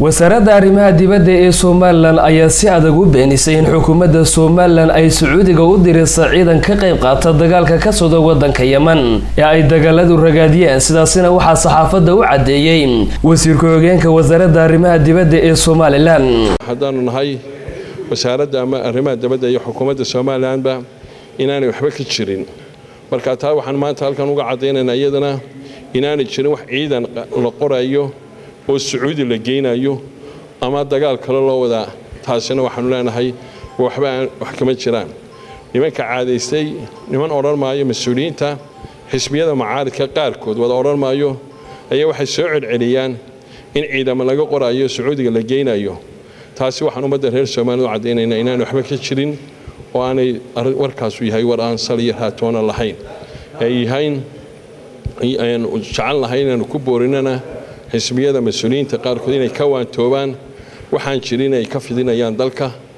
wasaaradda arrimaha dibadda ee somalilan ayaa si adag u beenisay in xukuumadda somalilan ay sacuudiga u dirisa ciidan ka qayb qaata dagaalka ka socda wadanka yeman ee ay dagaaladu ragaadiyeen sidaasina waxaa saxaafadda u caddeeyey wasiirka hogeenka wasaaradda arrimaha dibadda ee somalilan haddaanu nahay wasaaradda ama arrimaha dibadda iyo xukuumadda somalilanba inaanay waxba ka jirin marka taa waxaan maanta halkan uga caddaynaynaa iyadana inaanay jirin wax ciidan la qorayo oo sacuudi la geynayo ama dagaal kale loo wadaa taasina waxaanu leenahay waxba aan wax kama jiraan nimanka caadaystay niman odhan maayo mas-uuliyiinta xisbiyada macaaridka qaarkood wada odhan maayo ayaa waxay soo celceliyaan in ciidamo laga qorayo sacuudiga la geynayo taasi waxaan ummadda reer soomaalida u caddaynaynaa inaanay waxba ka jirin oo aanay warkaasu yahay war aan saliyo raatoona lahayn ay yahayn ayaan jecel lahay inaanu ku boorinana xisbiyada mas-uuliyiinta qaarkood inay ka waantoobaan waxaan jirin ay ka fidinayaan dalka